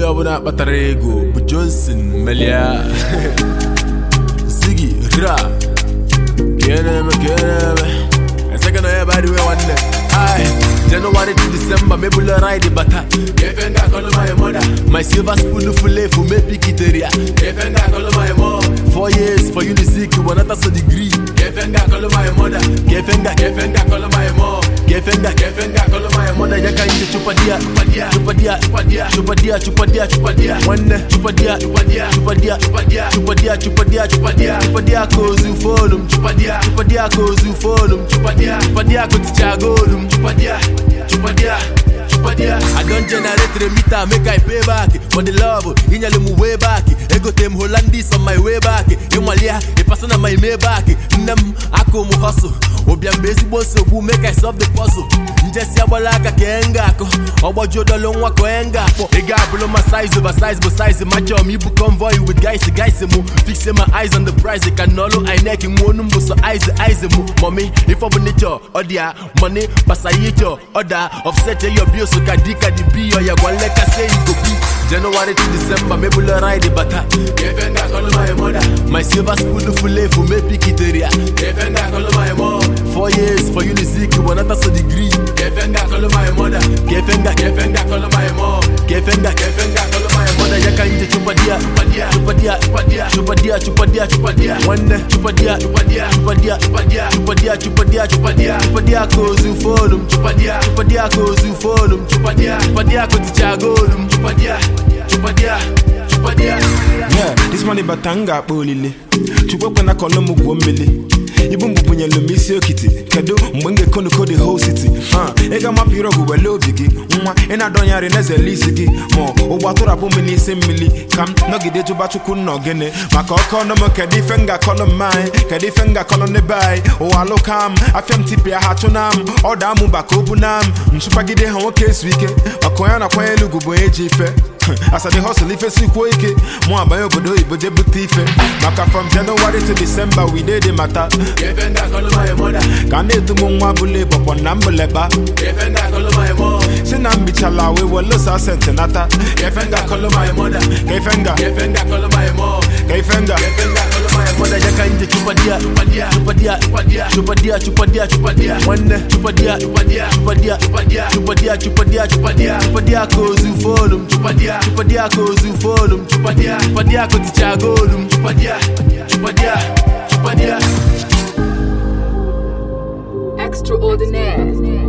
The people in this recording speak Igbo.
ọbụla kpatara ego bụ Johnson melia Ziggy ra ka ị na-eme ka ị na-eme eseka na ya bụ adịwe nwanne Ai, January to December mebula ride bata efe nga akọlụ my mother my silver spoon full efu mepikitere ya efe nga akọlụ my mom four years for unizik wanata so degree efe nga akọlụ my mother kefe nga kefe nga akọlụ my mom kefe nga kefe nga akọlụ my mother ya ka nje chupadia chupadia chupadia chupadia chupadia chupadia nwanne chupadia chupadia chupadia chupadia chupadia chupadia chupadia chupadia kozu folum chupadia chupadia kozu folum chupadia chupadia koticha golum chupadia chupadia chupadia I don generate the meter make I pay back for the love inyale mu way back egote m Hollandis on my way back ịmalia ịpasa na my may back nne m akụ m hustle ụbịa mgbe ezigbo nsogbu make I solve the puzzle njesi agbala aka ka e nga akụ ọgbajuo dọlụ nwa ka onye nga akpọ ị ga-abụrụ ma size over size bụ size ma chọọ m ibu convoy with guys guys mu fix my eyes on the prize ka n'ọlụ inek nwa onu mbụ so eyes eyes mu mommy ife ọ bụ nature ọ dị ya money pasa ihe chọ ọda offset your bills ka dị ka dị bi ọ ya gwa nleka say you go be January to December mebula ride bata efe nga akọlụ my mother my silver spoon full efu mepikitere ya efe nga akọlụ my mom four years for unizik wanata so degree kefe nga akọlụ my mother kefe nga kefe nga akọlụ my mom kefe nga kefe nga akọlụ my mother ya ka nje chupadia chupadia chupadia chupadia chupadia chupadia nwanne chupadia chupadia chupadia chupadia chupadia chupadia chupadia chupadia kozu folum chupadia chupadia kozu folum chupadia chupadia koticha golum chupadia chupadia chupadia Yeah, this money batanga akpa olile chukwu ekwe na kọlọ m gwuo mmiri ibu mbụ bunyelu m isi okiti kedu mgbe m ga-ekonoko the whole city ha ị ga-amapụ ire ọgụ wele obi gị nwa ị na-adọnyarị n'ezele isi gị ma ụgbọ atụrapụ m n'isi mmiri ka m nọgide jụba chukwu nna ogene maka ọkọ ọnụ m kedu ife m ga-akọlụ mma anyị kedu ife m ga-akọlụ n'ebe anyị ụwa alụka m afịa m tipịa ha chụ na m ọ daa m ụba ka o bu na m nchụpagide ha nwoke ezu ike maka onye na-akwanye elu ugwu bụ onye ji ife asade hustle ife sikwuo ike mụ abanye obodo oyibo je bute ife maka from january to december we dey dey mata kefe nga akọlụ my mother ka na-etu m nwa bụla ịbọkpọ na mbụleba kefe nga akọlụ my mom si na mbichala wee welosa senti nata kefe nga akọlụ my mother ka ife nga kefe nga akọlụ my mom ka ife nga kefe nga akọlụ my mother ya ka nje chupadia chupadia chupadia chupadia chupadia chupadia nwanne chupadia chupadia chupadia chupadia chupadia chupadia chupadia chupadia kozu folum chupadia chupadia kozu folum chupadia chupadia koticha golum chupadia chupadia chupadia Extraordinaire.